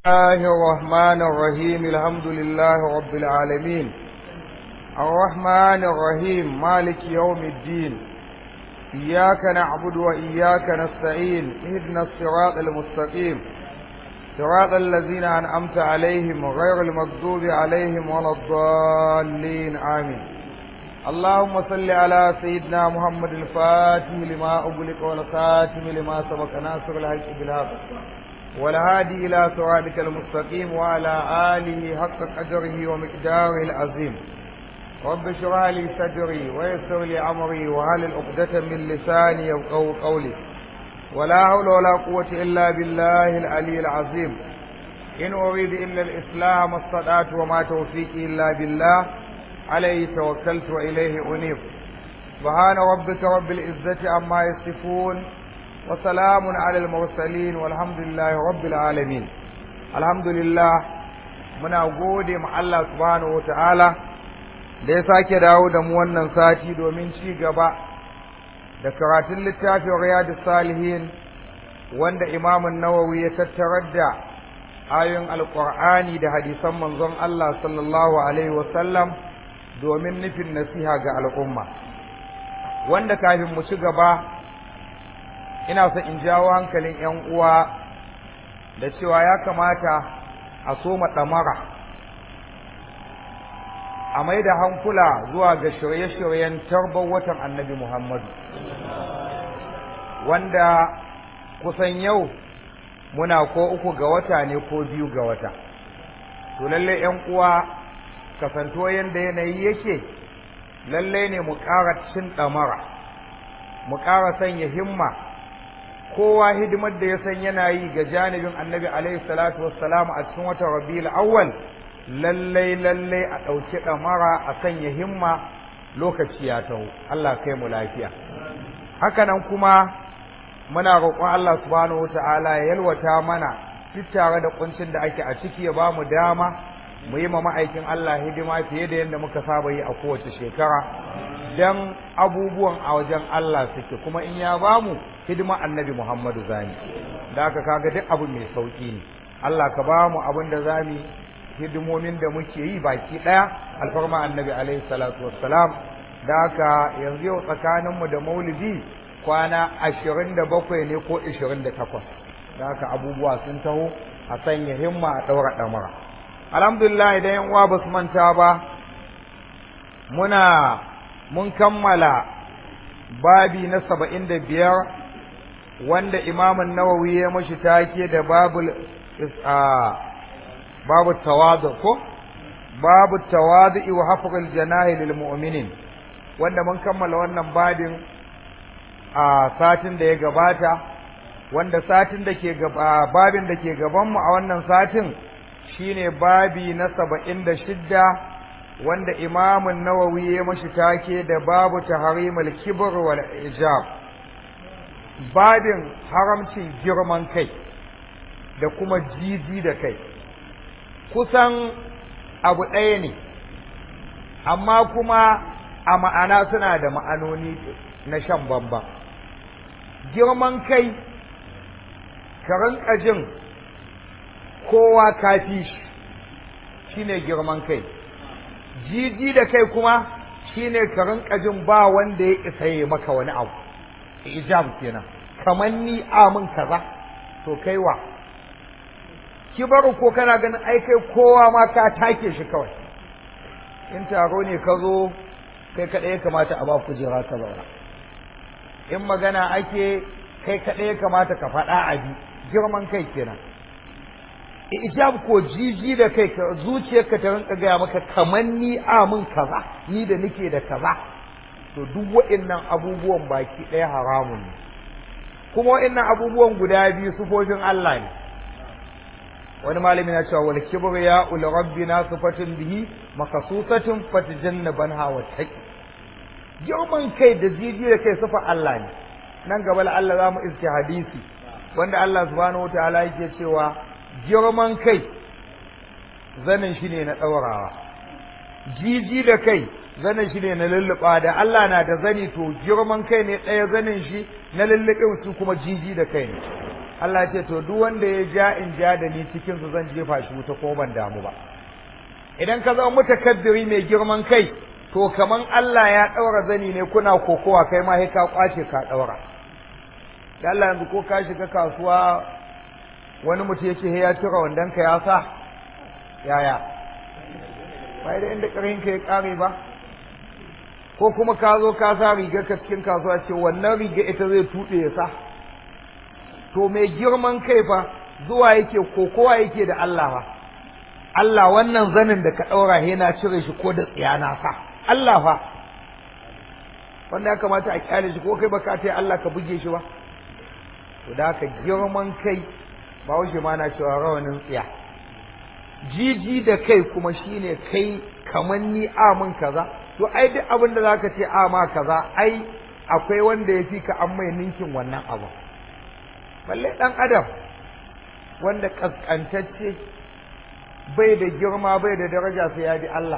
الله الرحمن الرحيم الحمد لله رب العالمين الرحمن الرحيم مالك يوم الدين إياك نعبد وإياك نستعين اهدنا الصراط المستقيم صراط الذين أنعمت عليهم غير المغضوب عليهم ولا الضالين آمين اللهم صل على سيدنا محمد الفاتح لما أغلق والخاتم لما سبق ناصر الحق بالحق والهادي إلى صراطك المستقيم وعلى آله حق قدره ومقداره العظيم رب اشرح لي صدري ويسر لي أمري وهل العقدة من لساني يفقهوا قولي ولا حول ولا قوة إلا بالله العلي العظيم إن أريد إلا الإسلام ما استطعت وما توفيقي إلا بالله عليه توكلت وإليه أنيب سبحان ربك رب العزة عما يصفون وسلام على المرسلين والحمد لله رب العالمين الحمد لله muna gode ma Allah subhanahu wataala da ya sake dawo da mu wannan sati domin ci gaba da karatun littafin riyadus salihin wanda imamun nawawi ya tattarar da ayoyin alqur'ani da hadisan manzon Allah sallallahu alaihi wasallam domin nufin nasiha ga al'umma wanda kafin mu ci gaba ina son in jawo hankalin ‘yan uwa da cewa ya kamata a soma ɗamara a mai da hankula zuwa ga shirye-shiryen tarbar watan annabi Muhammadu wanda kusan yau muna ko uku ga wata ne ko biyu ga wata to lalle ‘yan uwa kasanto yadda yanayi yake lalle ne mu ƙara cin ɗamara mu ƙara sanya himma kowa hidimar da ya san yana yi ga janibin annabi alaihi salatu wassalam a cikin watan rabiul awwal lallai lallai a ɗauki ɗamara a sanya himma lokaci ya taho Allah kai mu lafiya hakanan kuma muna roƙon Allah subhanahu wata'ala ya yalwata mana duk tare da kuncin da ake a ciki ya ba mu dama mu yi ma ma'aikin Allah hidima fiye da yadda muka saba yi a kowace shekara dan abubuwan a wajen Allah suke kuma in ya bamu hidima annabi Muhammadu zani da aka kaga duk abu mai sauki ne Allah ka bamu abin da zamu hidimomin da muke yi baki daya alfarma annabi alaihi salatu wassalam da aka yanzu yau tsakanin mu da maulidi kwana 27 ne ko 28 da aka abubuwa sun taho a sanya himma a daura damara alhamdulillah idan yan uwa basu manta ba muna mun kammala babi na saba'in da biyar wanda imamun nawawi ya mashi take da babul babu tawadu ko babu tawadu wa hafqul janahi lil mu'minin wanda mun kammala wannan babin a satin da ya gabata wanda satin da ke gaba babin da ke gaban mu a wannan satin shine babi na saba'in da shidda wanda imamun nawawi ya mashi take da babu taharimul kibr wal ijab babin haramcin girman kai da kuma jiji da kai kusan abu ɗaya ne amma kuma a ma'ana suna da ma'anoni na shan bamba girman kai ka rinka jin kowa kafi shi shine girman kai jiji da kai kuma shine ka rinka jin ba wanda ya isa yi maka wani abu ijab kenan kamar ni amin kaza to kai wa kibaru ko kana ganin ai kai kowa ma ka take shi kawai in taro ne ka zo kai kaɗai ya kamata a ba kujera ka zauna in magana ake kai kaɗai ya kamata ka faɗa a bi girman kai kenan ijab ko jiji da kai ka zuciyarka ta rinka gaya maka kamar ni amin kaza ni da nake da kaza to duk wa'annan abubuwan baki ɗaya haramun ne kuma wa'annan abubuwan guda biyu sufofin Allah ne wani malami na cewa wal kibru ya ul rabbina sifatun bihi makasusatun fatajannaban hawa taqi girman kai da jiji da kai sufa Allah ne nan gaba Allah za mu iske hadisi wanda Allah subhanahu wataala yake cewa girman kai zanin shi ne na ɗaurawa jiji da kai zanin shi ne na lulluɓa da Allah na da zani to girman kai ne ɗaya zanin shi na lulluɓe su kuma jiji da kai ne Allah ce to duk wanda ya ja in ja da ni cikin su zan jefa shi wuta ko ban damu ba idan ka zama mutakabbiri mai girman kai to kaman Allah ya daura zani ne kuna kokowa kai ma sai ka kwace ka daura da Allah yanzu ko ka shiga kasuwa wani mutum yake ya tura wandan ka ya sa yaya bai da inda karin ka ya kare ba ko kuma ka zo ka sa riga ka cikin kasuwa ce wannan riga ita zai tuɗe ya sa to mai girman kai fa zuwa yake kokowa yake da Allah fa Allah wannan zanin da ka ɗaura yana cire shi ko da tsiyana sa Allah fa wanda ya kamata a kyale shi ko kai baka ta Allah ka buge shi ba to da haka girman kai ba wuce ma na cewa rawanin tsiya jiji da kai kuma shine kai kaman ni amin kaza to ai duk abin da zaka ce a ma kaza ai akwai wanda ya fi ka an mai ninkin wannan abu balle dan adam wanda kaskantacce bai da girma bai da daraja sai ya bi Allah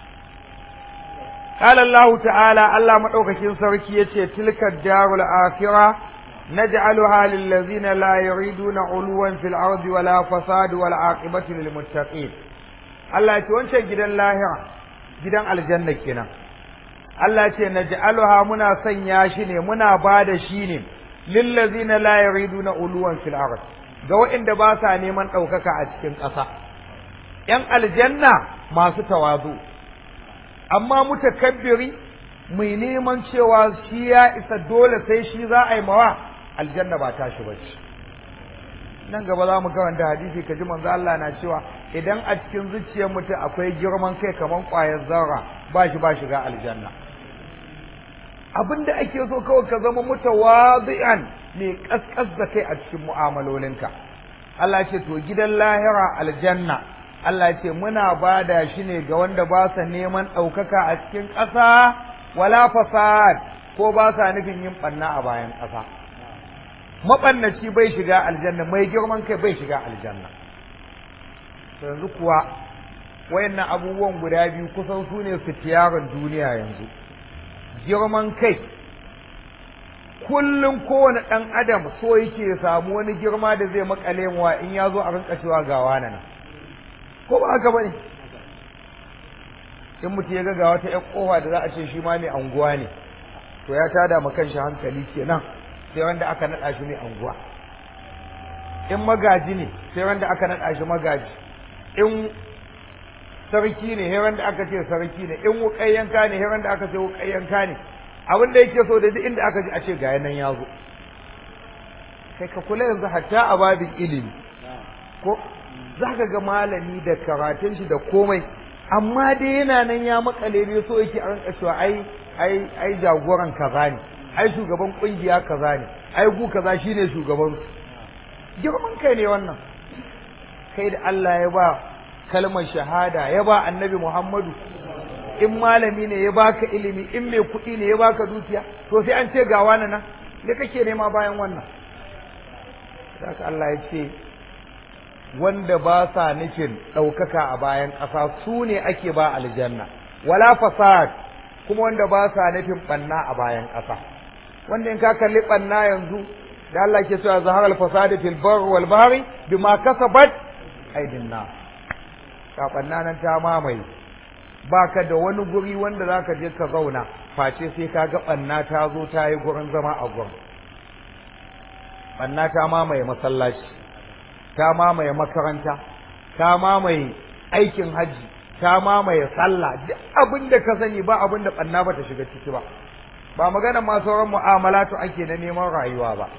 قال الله تعالى الله مدوكاكين سركي yace tilka darul akhirah naj'aluha lil ladzina la yuriduna uluwan fil ardi wala fasad wal aqibatu lil muttaqin Allah yace wancan gidan lahira gidan aljanna kenan Allah yace naj'aluha muna sanya shi ne muna bada shi ne lil ladzina la yuriduna uluwan fil ardi ga waɗanda ba sa neman ɗaukaka a cikin ƙasa ‘yan aljanna masu tawazu amma mutakabbiri mai neman cewa shi ya isa dole sai shi za a yi mawa aljanna ba tashi ba ce nan gaba za mu karanta hadisi ka ji manzo Allah na cewa idan a cikin zuciyar mutum akwai girman kai kamar ƙwayar zarra ba shi ba shiga aljanna abin da ake so kawai ka zama mutawazi'an mai kaskas da kai a cikin mu'amalolinka Allah ce to gidan lahira aljanna Allah ce muna bada shi ne ga wanda ba sa neman ɗaukaka a cikin ƙasa wala fasad ko ba sa nufin yin ɓanna a bayan ƙasa maɓannaci bai shiga aljanna mai girman kai bai shiga aljanna yanzu kuwa wayannan abubuwan guda biyu kusan su ne fitiyarin duniya yanzu girman kai kullum kowane ɗan adam so yake samu wani girma da zai makale muwa in ya zo a rinka cewa ga wani nan ko ba haka bane in mutum ya ga ga wata ƴan kofa da za a ce shi ma mai anguwa ne to ya tada ma kanshi hankali kenan sai wanda aka naɗa shi mai anguwa in magaji ne sai wanda aka naɗa shi magaji in sarki ne sai wanda aka ce sarki ne in wuƙai yanka ne sai wanda aka ce wuƙai yanka ne abin da yake so da duk inda aka ji a ce ga nan ya zo kai ka kula yanzu hatta a babin ilimi ko za ka ga malami da karatun shi da komai amma dai yana nan ya makale ne so yake an cewa ai ai ai jagoran kaza ne ai shugaban kungiya kaza ne ai gu kaza shine shugaban su girman kai ne wannan kai da Allah ya ba kalmar shahada ya ba annabi Muhammadu in malami ne ya baka ilimi in mai kuɗi ne ya baka dukiya to sai an ce ga wani nan me kake nema bayan wannan haka Allah ya ce wanda ba sa nufin ɗaukaka a bayan ƙasa su ne ake ba aljanna wala fasad kuma wanda ba sa nufin ɓanna a bayan ƙasa wanda in ka kalli ɓanna yanzu da Allah ke cewa zahar al-fasad fil bar wal bahri bima kasabat aydin nas ka ɓanna nan ta mamaye baka da wani guri wanda zaka je ka zauna face sai ka ga ɓanna ta zo ta yi gurin zama a gurin ɓanna ta mamaye masallaci ta mamaye makaranta ta mamaye aikin hajji ta mamaye sallah duk abin da ka sani ba abin da ɓanna ba ta shiga ciki ba ba magana ma sauran mu'amalatu ake na neman rayuwa ba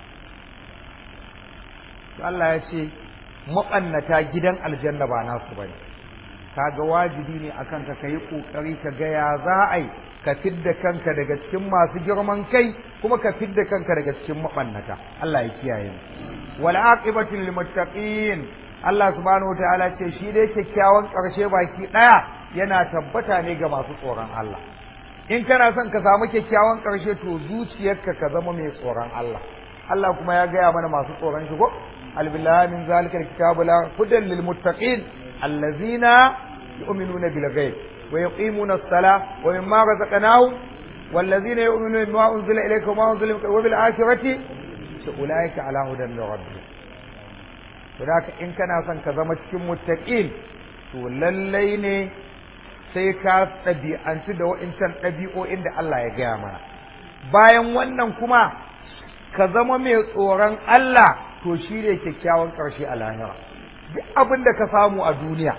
Allah ya ce maɓannata gidan aljanna ba nasu bane kaga wajibi ne akan ka kai kokari ka ga ya za a yi ka fidda kanka daga cikin masu girman kai kuma ka fidda kanka daga cikin mabannata Allah ya kiyaye mu wal aqibatu lil muttaqin Allah subhanahu wataala ce shi dai kyakkyawan karshe baki daya yana tabbata ne ga masu tsoron Allah in kana son ka samu kyakkyawan karshe to zuciyarka ka zama mai tsoron Allah Allah kuma ya gaya mana masu tsoron shi ko albillahi min zalika alkitabu la hudan lil muttaqin الذين يؤمنون بالغيب ويقيمون الصلاة ومما رزقناهم والذين يؤمنون بما أنزل إليك وما أنزل وبالآخرة ce ulaika ala hudan min rabbihim to da in kana son ka zama cikin muttaqin to lallai ne sai ka ɗabi'anci da wa'incan ɗabi'o'in da Allah ya gaya mana bayan wannan kuma ka zama mai tsoron Allah to shi ne kyakkyawan ƙarshe a lahira duk abin da ka samu a duniya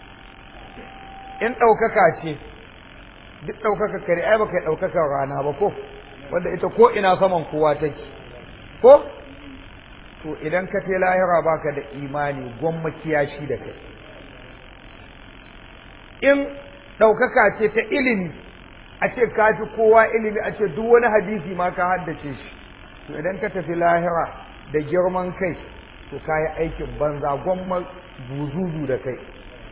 in ɗaukaka ce duk ɗaukaka kare ai baka yi ɗaukakar rana ba ko wanda ita ko ina saman kowa take ko to idan ka ce lahira baka da imani gwamma kiyashi da kai in ɗaukaka ce ta ilimi a ce ka fi kowa ilimi a ce duk wani hadisi ma ka haddace shi to idan ka tafi lahira da girman kai to ka yi aikin banza gwamma zuzuzu da kai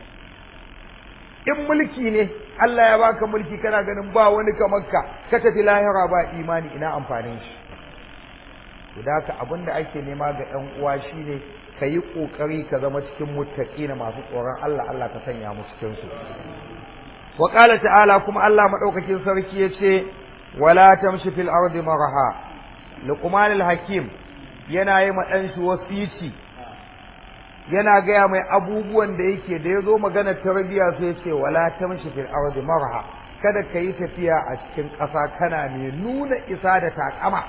in mulki ne Allah ya baka mulki kana ganin ba wani kamar ka ka tafi lahira ba imani ina amfanin shi to da haka abin da ake nema ga ƴan uwa shine ka yi ƙoƙari ka zama cikin muttaqina masu tsoron Allah Allah ka sanya mu cikin su wa qala ta'ala kuma Allah madaukakin sarki yace wala tamshi fil ardi maraha luqman al hakim yana yi ma dan shi wasici yana gaya mai abubuwan da yake da yazo magana tarbiya sai yace wala tamshi fil ardi maraha kada ka yi tafiya a cikin ƙasa kana mai nuna isa da takama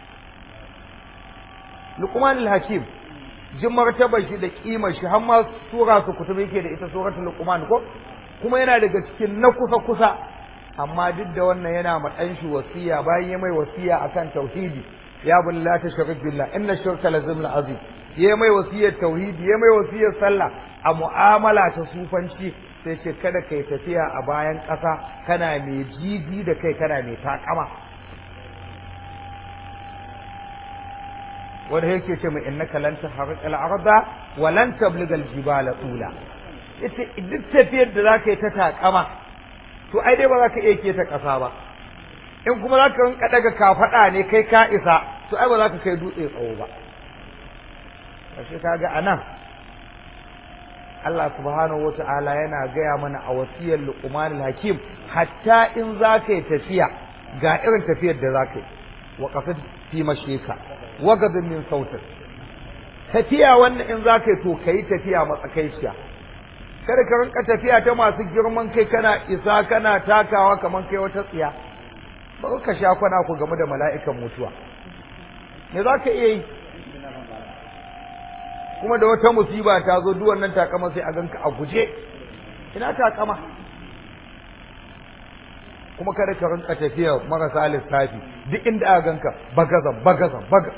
luqman al hakim jin martabar shi da kimar shi har ma sura su kutubi yake da ita suratul luqman ko kuma yana daga cikin na kusa kusa amma duk da wannan yana ma dan shi wasiya bayan ya mai wasiya akan tauhidi ya bul la tushrik billah inna shirka la zulmun azim ya mai wasiyar tauhidi ya mai wasiyar sallah a mu'amala ta sufanci sai ce kada kai tafiya a bayan ƙasa kana mai jiji da kai kana mai takama wanda yake ce mai innaka lan tahriqal arda wa lan tabligal jibala tula yace duk tafiyar da zaka yi ta takama to ai dai ba za ka iya keta ƙasa ba in kuma za ka rinka daga kafaɗa ne kai ka isa to ai ba za ka kai dutse tsawo ba kashe ka ga anan Allah subhanahu wa ta'ala yana gaya mana a wasiyar Luqman hakim hatta in za ka yi tafiya ga irin tafiyar da za ka yi wa qasid fi mashika wa gadin min sautin tafiya wannan in za ka yi to kai tafiya matsakaiciya kada ka rinka tafiya ta masu girman kai kana isa kana takawa kamar kai wata tsiya ba ka sha kwana ku game da mala'ikan mutuwa me za ka iya yi kuma da wata musiba ta zo duk wannan takama sai a ganka a guje ina takama kuma kada ka rinka tafiya marasa lissafi duk inda aka ganka bagazan bagazan baga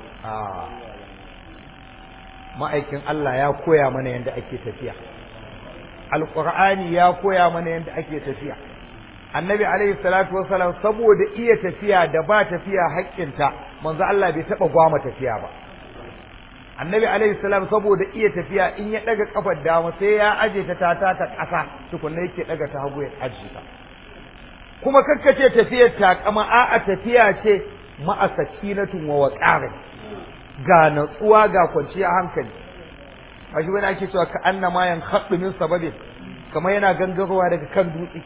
ma'aikin Allah ya koya mana yadda ake tafiya alqur'ani ya koya mana yadda ake tafiya annabi alaihi salatu wasalam saboda iya tafiya da ba tafiya haƙƙinta manzo Allah bai taɓa gwama tafiya ba annabi alaihi salam saboda iya tafiya in ya daga kafar dama sai ya aje ta ta ta ƙasa tukunna yake daga ta hagu ya aje ta kuma kakkace tafiyar takama a'a tafiya ce ma'a sakinatun wa waqarin ga natsuwa ga kwanciya hankali a shi wani ake cewa ka anna ma yan haɗu min sababin kamar yana gangarowa daga kan dutse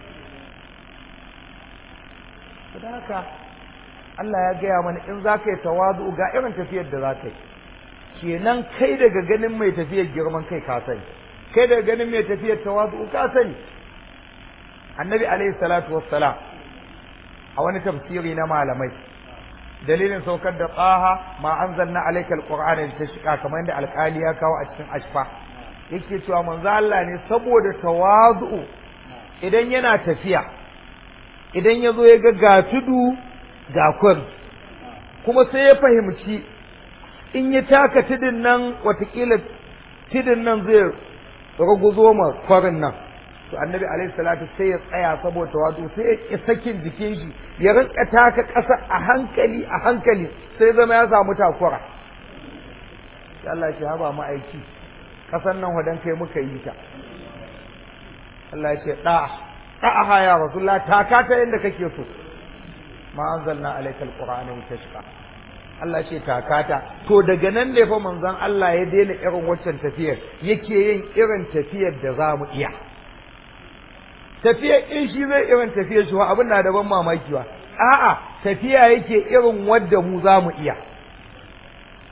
da haka Allah ya gaya mana in za ka yi tawazu ga irin tafiyar da za ka yi kenan kai daga ganin mai tafiyar girman kai ka sani kai daga ganin mai tafiyar tawazu ka sani annabi alaihi salatu wassalam a wani tafsiri na malamai dalilin saukar da tsaha ma anzalna alaikal qur'ana litashqa kamar yadda alkali ya kawo a cikin ashfa yake cewa manzo Allah ne saboda tawazu idan yana tafiya idan ya zo ya ga ga tudu ga kwari kuma sai ya fahimci in ya taka tudun nan watakila tudun nan zai raguzo ma kwarin nan to annabi alaihi salatu sai ya tsaya saboda wato sai ya ki sakin jikin shi ya rinka taka ƙasa a hankali a hankali sai zama ya samu takura sai Allah ya haba ma'aiki ƙasan nan wadan kai muka yi ta Allah ya ce da'a da'a ya rasulullah taka ta yanda kake so ma anzalna alaikal qur'ana litashqa Allah ce takata to daga nan ne fa manzon Allah ya daina irin waccan tafiyar yake yin irin tafiyar da za mu iya tafiyar in shi zai irin tafiyar shi abin na da ban mamaki ba a'a tafiya yake irin wadda mu za mu iya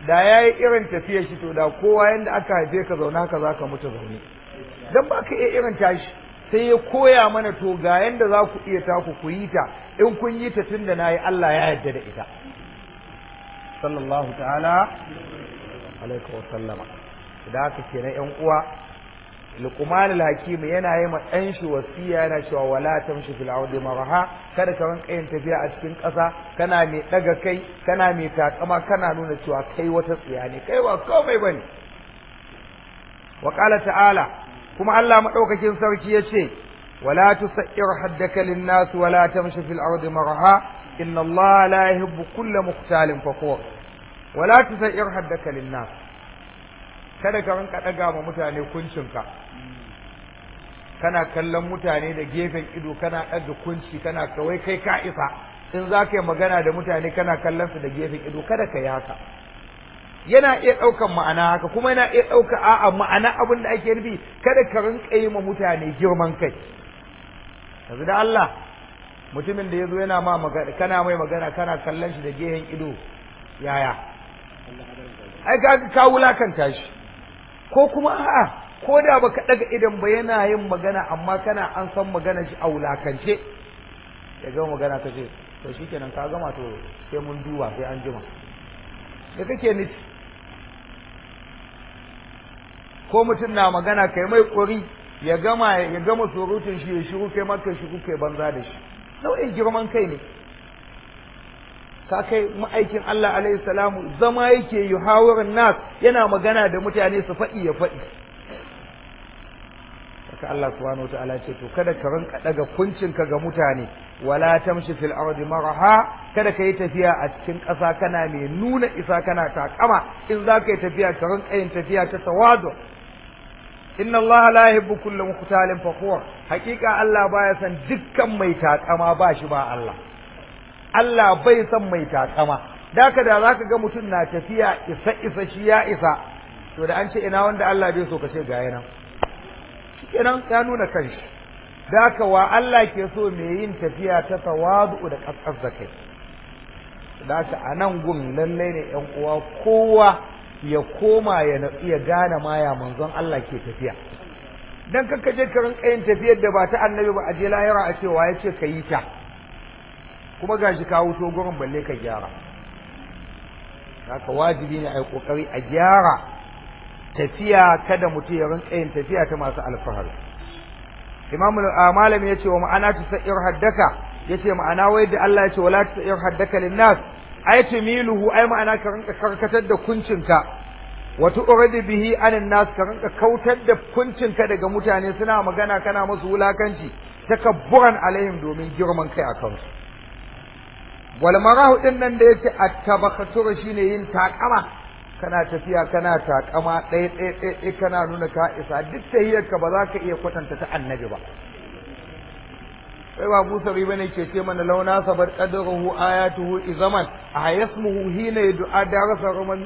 da ya yi irin tafiyar shi to da kowa yanda aka haife ka zaune haka za ka mutu zaune don ba ka iya irin tashi sai ya koya mana to ga yanda za ku iya taku ku yi ta in kun yi ta tun da na yi Allah ya yarda da ita sallallahu ta'ala alaihi wa sallama da haka kenan yan uwa Luqman al-Hakim yana yi ma ɗan shi wasiya yana cewa wala tamshi fil ardi maraha kada ka rinka yin tafiya a cikin ƙasa kana mai daga kai kana mai takama kana nuna cewa kai wata tsiya ne kai ba komai bane wa qala ta'ala kuma Allah madaukakin sarki yace wala tusayyir haddaka lin-nas wala tamshi fil ardi maraha inna Allah la yuhibbu kulla mukhtalin fakhur wala tusayyir haddaka lin-nas kada ka rinka daga ma mutane kuncinka kana kallon mutane da gefen ido kana ɗaga kunci kana kawai kai ka isa in za ka yi magana da mutane kana kallon su da gefen ido kada ka yi haka yana iya ɗaukan ma'ana haka kuma yana iya ɗauka a'a ma'ana abin da ake nufi kada ka rinka yi ma mutane girman kai yanzu da Allah mutumin da ya zo yana ma magana kana mai magana kana kallon shi da gefen ido yaya ai ka ka wulakanta shi ko kuma a'a ko da baka daga idan ba yana yin magana amma kana an san magana shi a wulakance ya gama magana ka ce to shikenan ka gama to sai mun duba sai an jima da kake nufi ko mutum na magana kai mai kori ya gama ya gama surutun shi ya shiru kai maka shiru kai banza da shi nau'in girman kai ne ka kai ma'aikin Allah alaihi salamu zama yake yuhawirin nas yana magana da mutane su faɗi ya faɗi haka Allah subhanahu wa ta'ala ce to kada ka rinka daga kuncinka ga mutane wala tamshi fil ardi maraha kada ka yi tafiya a cikin ƙasa kana mai nuna isa kana takama in za ka yi tafiya ka rinka yin tafiya ta tawadu inna Allah la yuhibbu kulla mukhtalin fakhur hakika Allah baya san dukkan mai takama ba shi ba Allah Allah bai san mai takama daka da zaka ga mutum na tafiya isa isa shi ya isa to da an ce ina wanda Allah bai so ka ce ga yana kenan ya nuna kanshi daka wa Allah ke so mai yin tafiya ta tawadu da kaskas da kai daka a nan gun lallai ne yan uwa kowa ya koma ya natsu ya gane ma ya manzon Allah ke tafiya dan kakka je ka rinka yin tafiyar da ba ta annabi ba a je lahira a cewa ya ce ka yi ta kuma gashi ka wuto gurin balle ka gyara haka wajibi ne a yi kokari a gyara tafiya kada mutum ya rinka yin tafiya ta masu alfahari imam malam ya ce wa ma'ana ta sa'ir haddaka ya ce ma'ana wai da Allah ya ce wala ta sa'ir haddaka linnas ai tumiluhu ai ma'ana ka rinka karkatar da kuncinka wa tu'ridu bihi anin nas ka rinka kautar da kuncinka daga mutane suna magana kana musu wulakanci takabburan alaihim domin girman kai a kansu wal marahu din nan da yace at-tabakhatur shine yin takama kana tafiya kana takama ɗaya ɗaya ɗaya kana nuna ka isa duk tahiyarka ba za ka iya kwatanta ta annabi ba sai ba Musa riba ne ke ce mana launa sabar qadruhu ayatuhu izaman a yasmuhu hina yud'a darasa ruman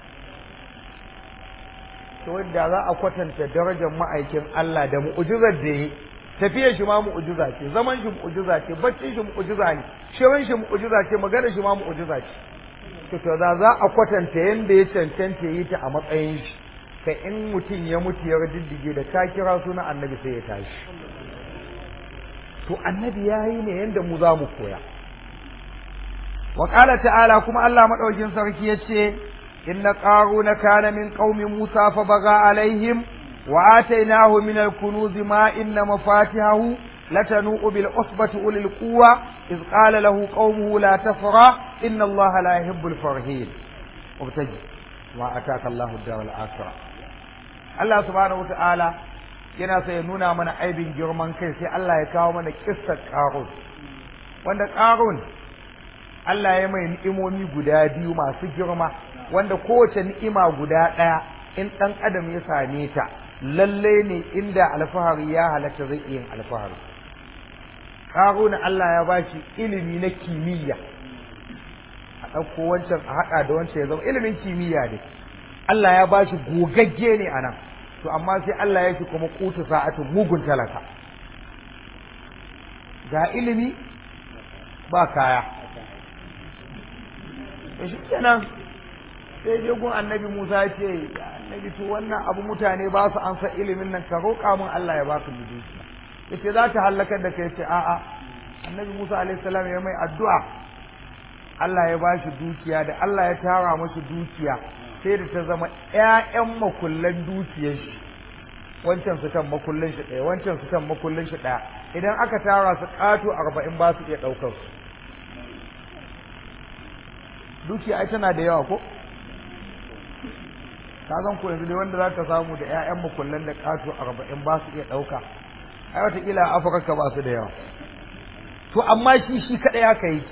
to wanda za a kwatanta darajar ma'aikin Allah da mu'jizar da yi tafiyar shi ma mu'jiza ce zaman shi mu'jiza ce baccin shi mu'jiza ne shirin shi mu'jiza ce magana shi ma mu'jiza ce to to da za a kwatanta yanda ya cancanta yi ta a matsayin shi kai in mutum ya mutu ya diddige da ka kira sunan annabi sai ya tashi to annabi ya yi ne yanda mu za mu koya wa qala ta'ala kuma Allah madaukin sarki yace inna qaruna kana min qaumi musa fa baga alaihim wa atainahu min al-kunuz ma inna mafatihahu latanu bil usbati ulil quwwa iz qala lahu qaumuhu la tafra inna allaha la yuhibbul farihin ubtaji wa ataka Allahu ad-dar al-akhirah Allah subhanahu wa ta'ala yana sai ya nuna mana aibin girman kai sai Allah ya kawo mana kissar Qarun wanda Qarun Allah ya mai ni'imomi guda biyu masu girma wanda kowace ni'ima guda ɗaya in ɗan adam ya same ta lalle ne inda alfahari ya halatta zai yin alfahari Qarun Allah ya bashi ilimi na kimiyya a ɗauko wancan a haɗa da wancan ya zama ilimin kimiyya ne Allah ya bashi gogagge ne a nan to amma sai Allah ya shi kuma kutu sa'atin mugun talaka ga ilimi ba kaya to shi kenan sai je gun annabi Musa ya ce annabi to wannan abu mutane ba su ansa ilimin nan ka roƙa min Allah ya ba su dukiya yace za ta halakar da kai ce a'a annabi Musa alaihi salam ya mai addu'a Allah ya ba shi dukiya da Allah ya tara mashi dukiya sai da ta zama ƴaƴan makullan dukiyar shi wancan su kan makullin shi ɗaya wancan su kan makullin shi ɗaya idan aka tara su ƙato arba'in ba su iya ɗaukar su dukiya ai tana da yawa ko ka zan ko yanzu dai wanda za ka samu da 'ya'yan makullan da ƙato arba'in ba su iya ɗauka ai wataƙila a afirka ba su da yawa to amma shi shi kaɗai aka yi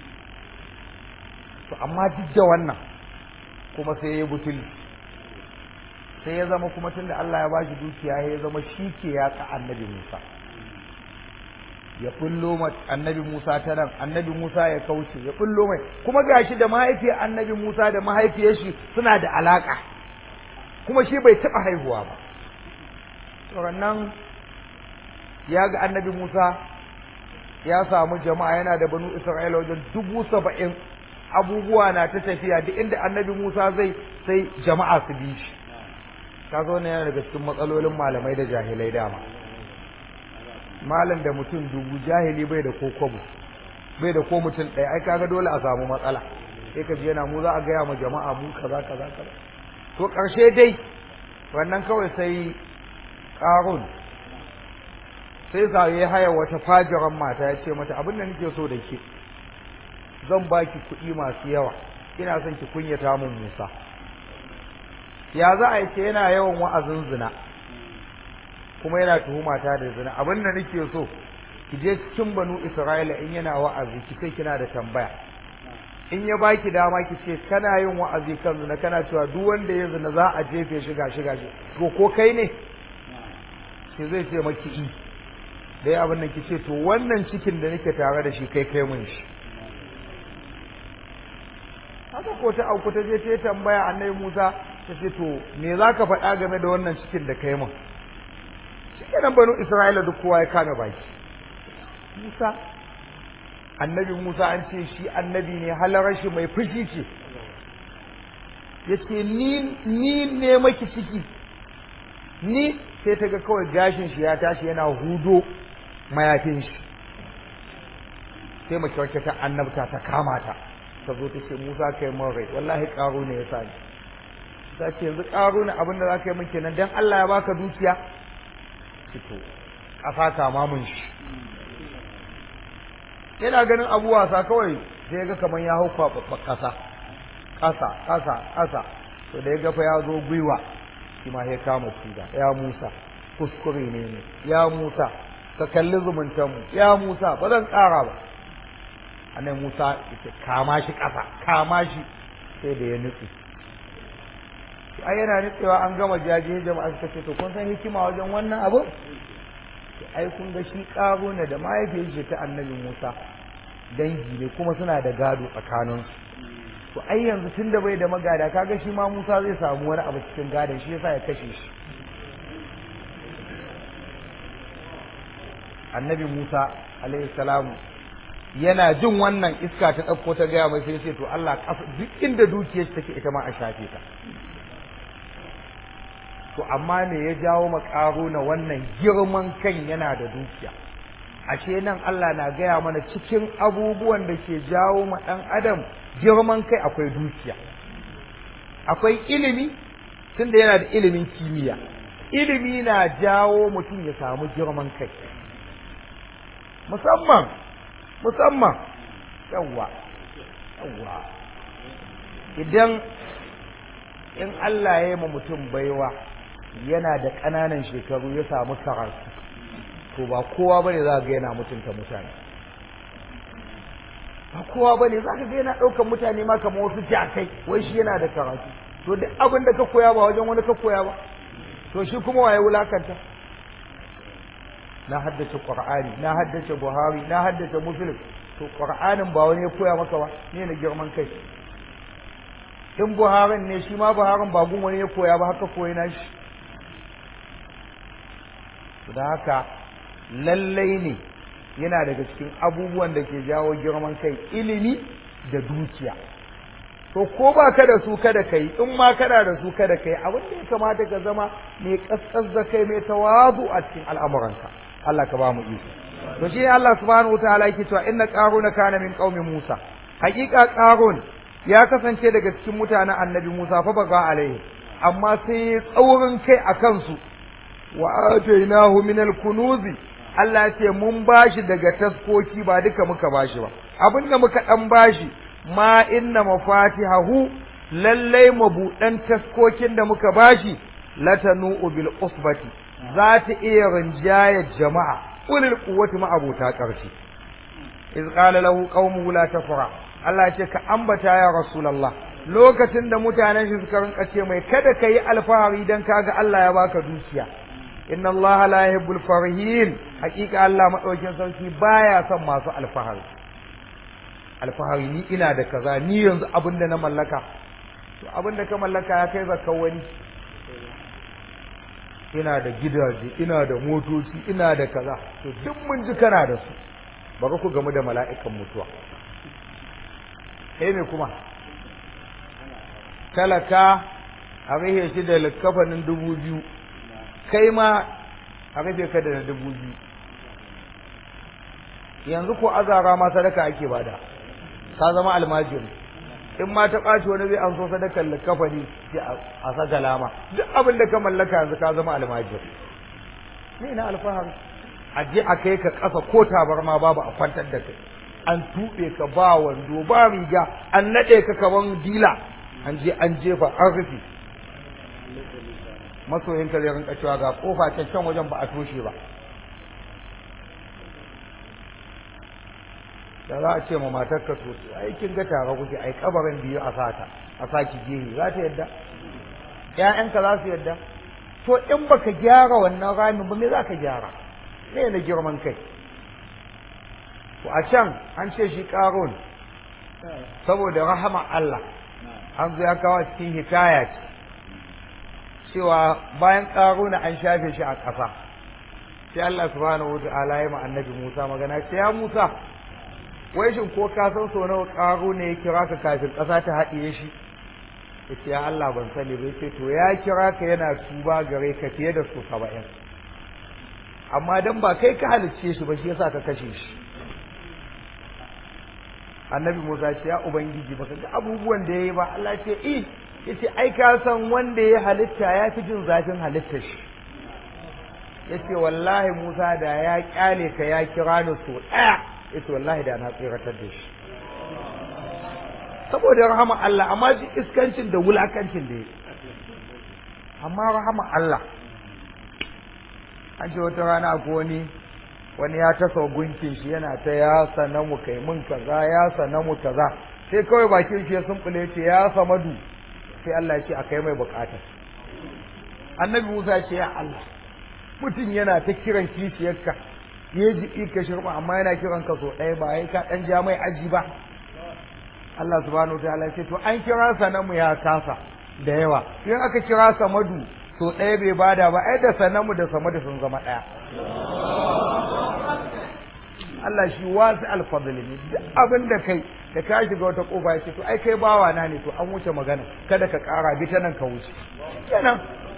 to amma duk da wannan kuma sai ya yi butuli sai ya zama kuma tunda Allah ya bashi dukiya ya zama shi ke yatsa annabi Musa ya bullo ma annabi Musa ta nan annabi Musa ya kauce ya bullo mai kuma gashi da mahaifiyar annabi Musa da mahaifiyar shi suna da alaka kuma shi bai taba haihuwa ba to nan ya ga annabi Musa ya samu jama'a yana da banu Isra'ila wajen dubu saba'in abubuwa na ta tafiya duk inda annabi Musa zai sai jama'a su bi shi ka zo ne yana daga cikin matsalolin malamai da jahilai dama malam da mutum dubu jahili bai da ko kwabo bai da ko mutum ɗaya ai kaga dole a samu matsala sai ka ji yana mu za a gaya ma jama'a mu kaza kaza kaza to ƙarshe dai wannan kawai sai ƙarun sai sa ya haya wata fajiran mata ya ce mata abin da nake so da ke zan baki kuɗi masu yawa ina son ki kunyata mun Musa ya za a yi ce yana yawan wa'azin zina kuma yana tuhuma ta da zina abin da nake so ki je cikin banu Isra'ila in yana wa'azi ki sai kina da tambaya in ya baki dama ki ce kana yin wa'azi kan zina kana cewa duk wanda ya zina za a jefe shi gashi gashi to ko kai ne ki zai ce maki i dai abin nan ki ce to wannan cikin da nake tare da shi kai kai mun shi haka ko ta auku ta je ta tambaya annabi Musa ta ce to me za ka faɗa game da wannan cikin da kai mun shi kenan banu Isra'ila duk kowa ya kame baki Musa annabi Musa an ce shi annabi ne halarar shi mai fushi ce yace ni ni ne maki ciki ni sai ta ga kawai gashin shi ya tashi yana hudo mayafin shi sai mace wacce ta annabta ta kama ta ta zo ta ce Musa kai mun rai wallahi karo ne ya sani ta ce yanzu karo ne abin da za ka yi min kenan dan Allah ya baka dukiya fito ƙasa kama mun shi yana ganin abu wasa kawai sai ya ga kamar ya hau kwaɓaɓɓa ƙasa ƙasa ƙasa ƙasa to da ya ga fa ya zo gwiwa shi ma ya kama tuda ya Musa kuskure ne ne ya Musa ka kalli zumuntanmu ya Musa ba zan ƙara ba annabi Musa yake kama shi ƙasa kama shi sai da ya nutse ai yana nutsewa an gama jaje jama'a suka ce to kun san hikima wajen wannan abu ai kun ga shi ƙaro ne da mahaifiyar ce ta annabi Musa dangi ne kuma suna da gado tsakaninsu to ai yanzu tun da bai da magada kaga shi ma Musa zai samu wani abu cikin gadon shi yasa ya kashe shi annabi Musa alaihi salamu yana jin wannan iska ta ɗauko ta gaya mai sai ce to Allah duk inda dukiyar take ita ma a shafe ta to amma me ya jawo makaro na wannan girman kan yana da dukiya ashe nan Allah na gaya mana cikin abubuwan da ke jawo ma ɗan adam girman kai akwai dukiya akwai ilimi tunda yana da ilimin kimiyya ilimi na jawo mutum ya samu girman kai musamman musamman yawwa yawwa idan in Allah ya yi ma mutum baiwa yana da ƙananan shekaru ya samu karatu to ba kowa bane za ga yana mutunta mutane ba kowa bane za ka ga yana ɗaukar mutane ma kamar wasu jakai wai shi yana da karatu to duk abin da ka koya ba wajen wani ka koya ba to shi kuma waye wulakanta na haddace qur'ani na haddace buhari na haddace muslim to qur'anin ba wani ya koya maka ba ne na girman kai in buharin ne shi ma buharin ba gun wani ya koya ba haka koyi na shi da haka lallai ne yana daga cikin abubuwan da ke jawo girman kai ilimi da dukiya to ko ba ka da su kada kai in ma kana da su kada kai abin da ya kamata ka zama mai kaskas da kai mai tawazu a cikin al'amuranka Allah ka ba mu iko to shi Allah subhanahu wataala yake cewa inna qaruna kana min qaumi Musa hakika qarun ya kasance daga cikin mutanen annabi Musa fa baga alaihi amma sai ya tsaurin kai a kansu wa atainahu min al-kunuzi Allah ya ce mun bashi daga taskoki ba duka muka bashi ba abinda muka dan bashi ma inna mafatihahu lallai mabudan taskokin da muka bashi latanu bil usbati za ta iya rinjayar jama'a ulil quwwati ma abota ƙarfi iz qala lahu qaumuhu la tafra Allah ya ce ka ambata ya rasulullah lokacin da mutanen shi suka rinka ce mai kada ka yi alfahari dan kaga Allah ya baka dukiya inna Allah la yuhibbul farihin hakika Allah madaukin sarki baya son masu alfahari alfahari ni ina da kaza ni yanzu abin da na mallaka to abin da ka mallaka ya kai zakka wani ina da gidaje ina da motoci ina da kaza to duk mun ji kana da su baka ku gamu da mala'ikan mutuwa kai me kuma talaka a rihe shi da likafanin dubu biyu kai ma a rufe ka da dubu biyu yanzu ko azara ma sadaka ake bada ka zama almajiri in ma ta ɓaci wani zai an so sadakar likafani a saka lama duk abin da ka mallaka yanzu ka zama almajiri ne na alfahari a je a kai ka ƙasa ko tabarma babu a kwantar da kai an tuɓe ka ba wando ba riga an naɗe ka kaman dila an je an jefa an rufe masoyinka zai rinka cewa ga kofa can can wajen ba a toshe ba da za a ce ma matarka to ai kin ga tare kuke ai kabarin biyu a sata a saki gehe za ta yadda ƴaƴanka za su yadda to in baka gyara wannan ramin ba me za ka gyara me na girman kai to a can an ce shi ƙarun saboda rahama Allah an zo ya kawo cikin hikaya ce cewa bayan ƙaruna an shafe shi a ƙasa sai Allah subhanahu wata'ala ya ma annabi Musa magana ce ya Musa wai shin ko ka san so nawa ƙaruna ya kira ka kafin ƙasa ta haɗiye shi yace ya Allah ban sani ba yace to ya kira ka yana tuba gare ka fiye da su saba'in amma dan ba kai ka halicce shi ba shi yasa ka kashe shi annabi Musa ce ya ubangiji baka ga abubuwan da yayi ba Allah ce i yace ai ka san wanda ya halitta ya fi jin zafin halittar shi yace wallahi Musa da ya kyale ka ya kira ni so daya yace wallahi da na tsiratar da shi saboda rahama Allah amma ji iskancin da wulakancin da yake amma rahama Allah an ce wata rana ko wani wani ya tasa gunkin shi yana ta ya sanamu kai mun kaza ya sanamu kaza sai kawai bakin shi ya sumbule ce ya samadu sai Allah ya ce a kai mai bukata annabi Musa ya ce ya Allah mutum yana ta kiran kishiyarka ya ji ka shirma amma yana kiran ka so ɗaya ba ya ka ɗan ja mai aji ba Allah subhanahu wa ta'ala ya ce to an kira sanamu ya kasa da yawa in aka kira samadu so ɗaya bai bada ba ai da sanamu da samadu sun zama ɗaya Allah shi wasu alfadli ne duk abin da kai da ka shiga wata kofa yace to ai kai bawa na ne to an wuce magana kada ka ƙara bi ta nan ka wuce kenan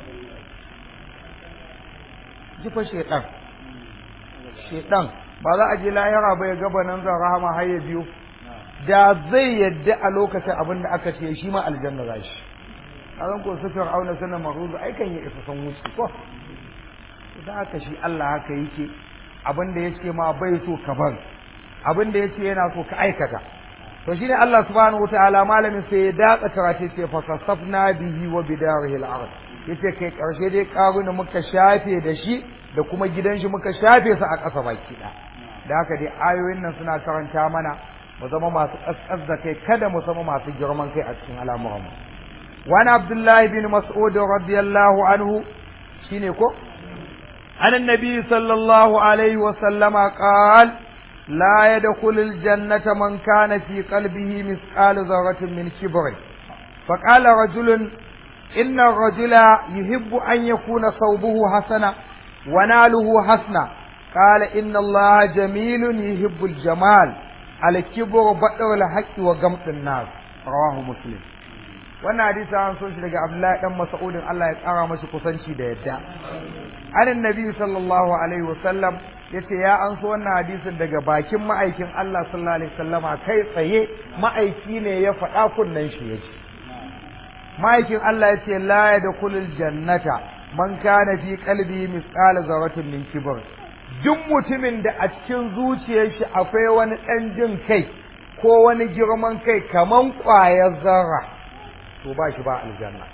jifa shedan shedan ba za a je lahira ba ya gaba nan zan rahama har ya biyo da zai yadda a lokacin abin da aka ce shi ma aljanna za shi a zan ko su fir'auna sanan maruzu ai kan ya isa san wuce ko idan aka shi Allah haka yake abin da yake ma bai so ka bar abin da yake yana so ka aikata to shine Allah subhanahu wataala malamin sai ya datsa karate ce fa kasafna bihi wa bidarihi al-ard yace kai karshe dai karuna muka shafe da shi da kuma gidan shi muka shafe su a ƙasa baki da da haka dai ayoyin nan suna karanta mana mu zama masu kaskas da kai kada mu zama masu girman kai a cikin al'amuran mu wani abdullahi bin mas'ud radiyallahu anhu shine ko عن النبي صلى الله عليه وسلم قال لا يدخل الجنة من كان في قلبه مثقال ذرة من كبر فقال رجل إن الرجل يحب أن يكون ثوبه حسنا وناله حسنا قال إن الله جميل يحب الجمال الكبر بطر الحق وغمط الناس rawahu muslim wannan hadisi an so shi daga Abdullahi dan Mas'udin Allah ya kara masa kusanci da yadda anan nabi sallallahu alaihi wasallam yace ya an so wannan hadisin daga bakin ma'aikin Allah sallallahu alaihi wasallama kai tsaye ma'aiki ne ya faɗa kunnan shi yace ma'aikin Allah yace la yadkhulul jannata man kana fi qalbi misqala zarratin min kibr duk mutumin da a cikin zuciyar shi akwai wani ɗan jin kai ko wani girman kai kaman ƙwayar zarra to ba shi ba aljanna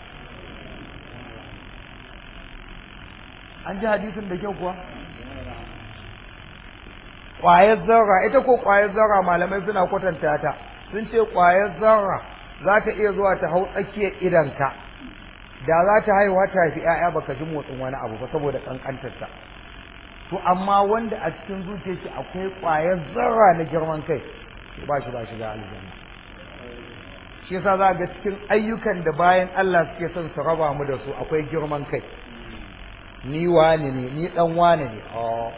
an ji hadisin da kyau kuwa ƙwayar zarra ita ko ƙwayar zarra malamai suna kwatanta ta sun ce ƙwayar zarra za ta iya zuwa ta hau tsakiyar idanka da za ta haihuwa ta haifi ‘ya'ya baka ji motsin wani abu ba saboda ƙanƙantarta to amma wanda a cikin zuciyar shi akwai ƙwayar zarra na girman kai ba shi ba shi ga aljanna shi yasa za ga cikin ayyukan da bayan Allah suke son su raba mu da su akwai girman kai ni wani ne ni dan wani ne a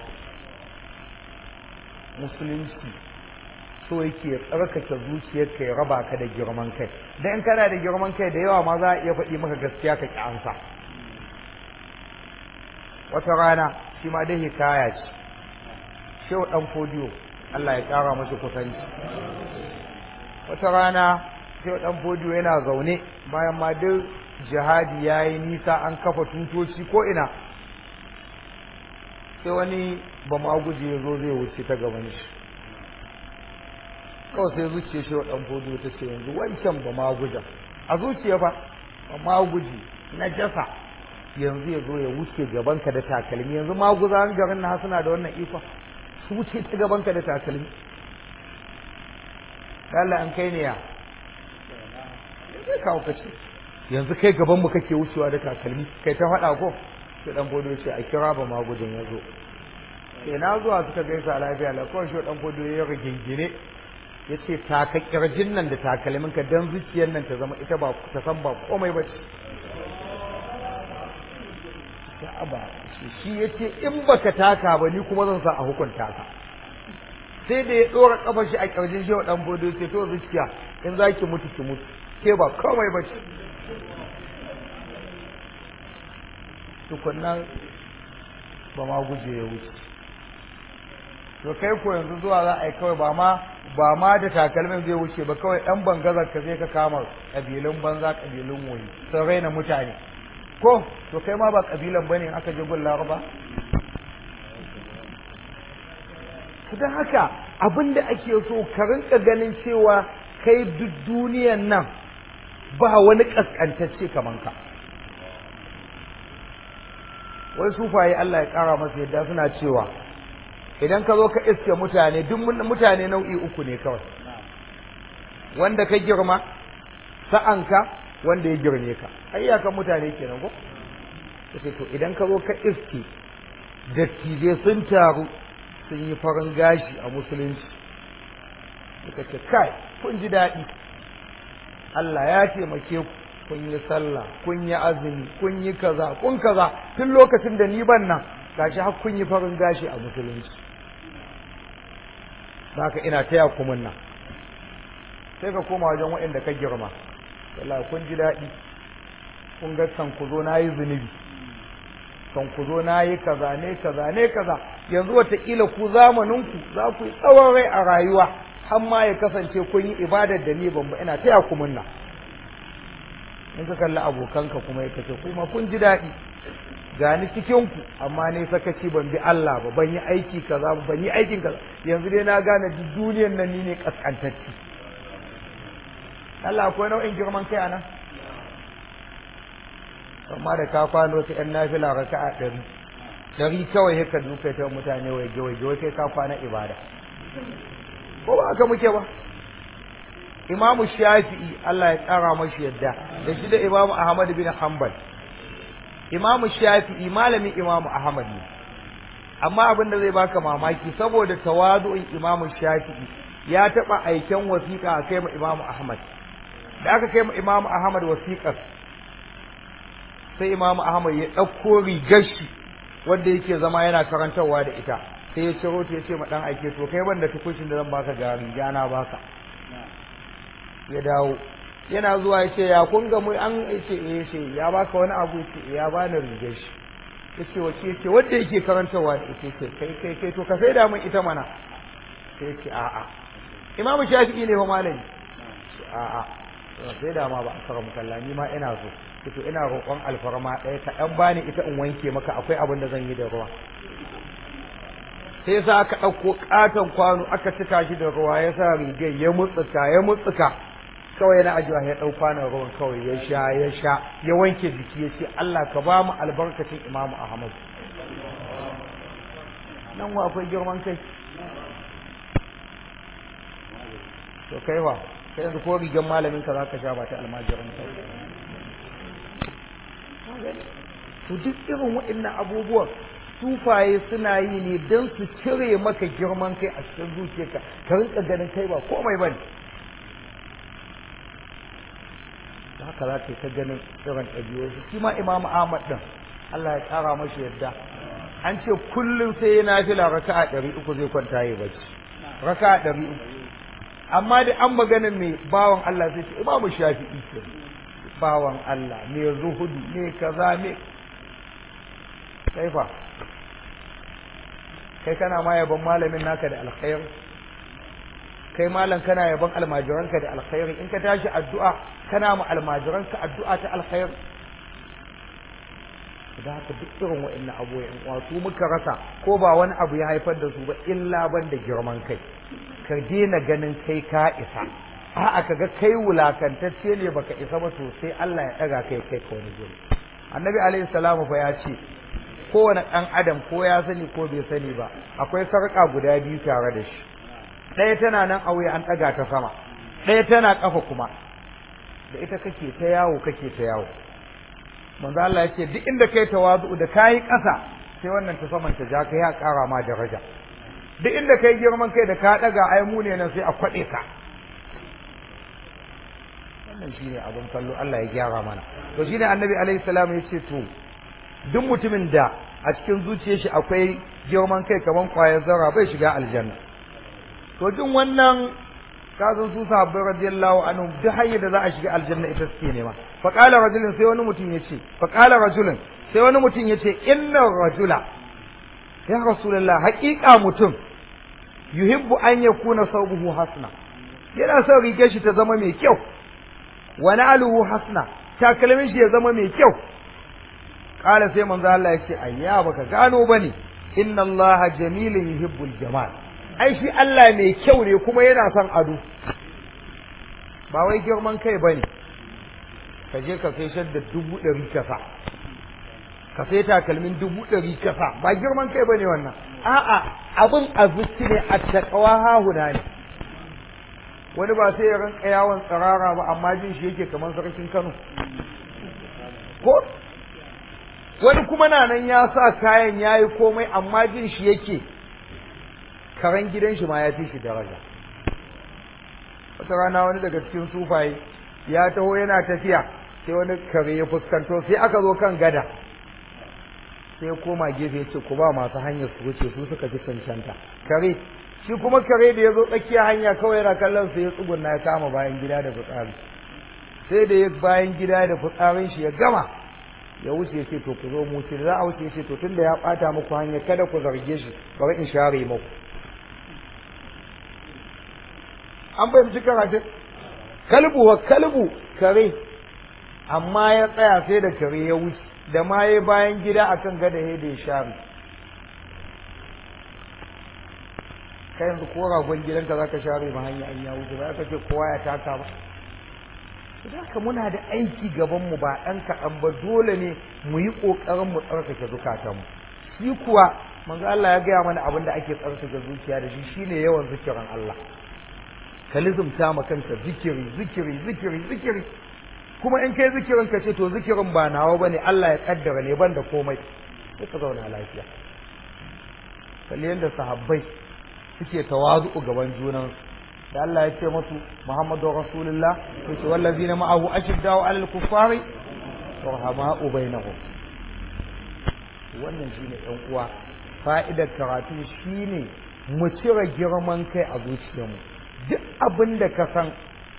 musulunci so yake tsarkake zuciyarka ya raba ka da girman kai dan kana da girman kai da yawa ma za a iya faɗi maka gaskiya ka ki ansa wata rana shi ma dai hikaya ce shehu dan fodiyo Allah ya kara masa kusanci wata rana sai dan fodiyo yana zaune bayan ma duk jihadi ya yi nisa an kafa tutoci ko ina sai wani ba ma guje ya zo zai wuce ta gaban shi kawai sai zuciya shi wa dan fodiyo ta ce yanzu wancan ba ma guja a zuciya fa ba ma guji na jasa yanzu ya zo ya wuce gabanka da takalmi yanzu maguzan garin na suna da wannan ikon su wuce ta gabanka da takalmi Allah an kai ne ya sai kawo kace yanzu kai gaban mu kake wucewa da takalmi kai ta faɗa ko sai dan bodo ce a kira ba magudin ya zo sai na zuwa suka gaisa lafiya la kawai shi dan bodo ya rigingine ya ce taka kirjin nan da takalmin ka dan zuciyar nan ta zama ita ba ta san ba komai ba ce ba shi ya ce in baka taka ba ni kuma zan sa a hukunta ka sai da ya ɗora ƙafar shi a ƙirjin shi wa ɗan bodo sai to zuciya in za ki mutu ki mutu ke ba komai ba ce tukunnan ba ma guje ya wuce to kai ko yanzu zuwa za a yi kawai ba ma ba ma da takalmin zai wuce ba kawai ɗan bangazar ka zai ka kama ƙabilun banza ƙabilun woyi sun raina mutane ko to kai ma ba ƙabilan bane aka je gun laraba don haka abin da ake so ka rinka ganin cewa kai duk duniyan nan ba wani ƙasƙantacce kaman ka wai sufaye Allah ya ƙara masa yadda suna cewa idan ka zo ka iske mutane duk mutane nau'i uku ne kawai wanda ka girma sa'anka wanda ya girme ka ayyakan mutane kenan ko kace to idan ka zo ka iske dattijai sun taru sun yi farin gashi a musulunci suka ce kai kun ji daɗi Allah ya taimake ku kun yi sallah kun yi azumi kun yi kaza kun kaza tun lokacin da ni ban nan gashi har kun yi farin gashi a musulunci haka ina taya ku munna sai ka koma wajen waɗanda ka girma wallahi kun ji daɗi kun ga kan ku zo na yi zunubi kan ku zo na yi kaza ne kaza ne kaza yanzu wataƙila ku zamaninku za ku yi tsawon rai a rayuwa har ma ya kasance kun yi ibadar da ni ban ba ina taya ku munna in ka kalli abokanka kuma ya kace kuma kun ji daɗi gani cikin ku amma ne sakaci ban bi Allah ba ban yi aiki kaza ba ban yi aikin kaza yanzu dai na gane duk duniyar nan ni ne kaskantacci Allah akwai nau'in girman kai anan amma da ka kwano wata ƴan nafila raka'a ɗari ɗari kawai haka duka ta mutane waje waje wai kai ka kwana ibada ko ba haka muke ba imamu shafi'i Allah ya tsara mashi yadda da shi da imamu ahmad bin hanbal imamu shafi'i malamin imamu ahmad ne amma abin da zai baka mamaki saboda tawadu'in imamu shafi'i ya taɓa aiken wasiƙa a kai ma imamu ahmad da aka kai ma imamu ahmad wasiƙar sai imamu ahmad ya ɗauko rigar shi wanda yake zama yana karantarwa da ita sai ya ciro ta ya ce ma ɗan aike to kai banda tukushin da zan baka ga riga na baka ya dawo yana zuwa ya ce ya kun ga mu an ce eh ce ya baka wani abu ya ce ya bani rigar shi ya ce wace ya ce wanda yake karantarwa da ita ce kai kai kai to ka sai da mun ita mana sai ya ce a'a imamu shafi'i ne fa malami a'a sai da ma ba a kara mukalla ni ma ina so to ina roƙon alfarma ɗaya ka ɗan bani ita in wanke maka akwai abin da zan yi da ruwa sai sa aka ɗauko ƙaton kwano aka cika shi da ruwa ya sa rigar ya mutsuka ya mutsuka kawai yana ajiwa ya ɗau kwanon ruwan kawai ya sha ya sha ya wanke jiki ya ce Allah ka ba mu albarkacin Imamu Ahmad nan wa akwai girman kai to kai wa kai yanzu ko rigar malamin ka zaka sha ba ta almajiran ka to duk irin waɗannan abubuwan sufaye suna yi ne don su cire maka girman kai a cikin zuciyarka ka rinka ganin kai ba komai bane haka za ka ta ganin irin ɗabi'o'i shi ma imamu ahmad ɗin Allah ya ƙara mashi yadda an ce kullum sai ya nafila raka'a ɗari uku zai kwanta ya bacci raka'a ɗari uku amma da an maganin mai bawan Allah sai ce imamu shafi'i ke bawan Allah mai zuhudu mai kaza mai kai fa kai kana ma yaban malamin naka da alkhairi kai malam kana yaban almajiranka da alkhairi in ka tashi addu'a kana ma almajiranka addu'a ta alkhairi da haka duk irin wa'annan abubuwan wato muka rasa ko ba wani abu ya haifar da su ba illa ban da girman kai ka daina ganin kai ka isa a'a ka ga kai wulakantacce ne baka isa ba to sai Allah ya daga kai kai ka wani guri annabi alaihi salamu fa ya ce kowane ɗan adam ko ya sani ko bai sani ba akwai sarƙa guda biyu tare da shi ɗaya tana nan a wuya an ɗaga ta sama ɗaya tana ƙafa kuma da ita kake ta yawo kake ta yawo manzo Allah ya ce duk inda kai tawazu da kayi ƙasa sai wannan ta saman ta ja ka ya ƙara ma daraja duk inda kai girman kai da ka ɗaga ai mu ne nan sai a kwaɗe ka wannan shine abin kallo Allah ya gyara mana to shine annabi alaihi salam ya ce to duk mutumin da a cikin zuciyar shi akwai girman kai kaman kwayar zarra bai shiga aljanna to jin wannan kazan su sahabbai radiyallahu anhum duk hanyar da za a shiga aljanna ita suke nema fa qala rajulun sai wani mutum yace fa qala rajulun sai wani mutum yace inna rajula ya rasulullah haqiqa mutum yuhibbu an yakuna sawbuhu hasna yana son rigar shi ta zama mai kyau wa na'luhu hasna takalmin shi ya zama mai kyau kala sai manzo Allah ya ce ayya baka gano bane inna Allah jamilun yuhibbul jamal ai shi Allah mai kyau ne kuma yana son ado ba wai girman kai bane ka je ka sai shadda dubu ɗari kasa ka sai takalmin dubu ɗari kasa ba girman kai bane wannan a'a abin azuci ne a takawa hahuna ne wani ba sai ya rinka yawon tsirara ba amma jin shi yake kamar sarkin Kano ko wani kuma na nan ya sa kayan ya yi komai amma jin shi yake karen gidan shi ma ya fi shi daraja wata rana wani daga cikin sufaye ya taho yana tafiya sai wani kare ya fuskanto sai aka zo kan gada sai ya koma gefe ya ce ku ba masu hanyar su wuce su suka fi cancanta kare shi kuma kare da ya zo tsakiya hanya kawai yana kallon sai ya tsugunna ya kama bayan gida da fitsari sai da ya bayan gida da fitsarin shi ya gama ya wuce ya ce to ku zo mu ce za a wuce ya ce to tunda ya bata muku hanya kada ku zarge shi bari in share muku an fahimci karatun kalbu wa kalbu kare amma ya tsaya sai da kare ya wuce da ma ya bayan gida akan gada ya da ya share kai yanzu ko ragon gidanka zaka share ma hanya an ya wuce ba ka ce kowa ya taka ba haka muna da aiki gaban mu ba ɗan kaɗan ba dole ne mu yi ƙoƙarin mu tsarkake zukatanmu shi kuwa manzo Allah ya gaya mana abin da ake tsarkake zuciya da shi shine yawan zikirin Allah ka lizumta ma kanka zikiri zikiri zikiri zikiri kuma in kai zikirin ka ce to zikirin ba nawa bane Allah ya kaddara ne ban da komai sai ka zauna lafiya kalli yadda sahabbai suke tawazu gaban junansu da Allah ya ce masu Muhammadu Rasulullah ya ce wallazina ma'ahu ashiddau 'alal kuffari rahama'u bainahum wannan shine ɗan uwa fa'idar karatu shine mu cire girman kai a zuciyarmu duk abin da ka san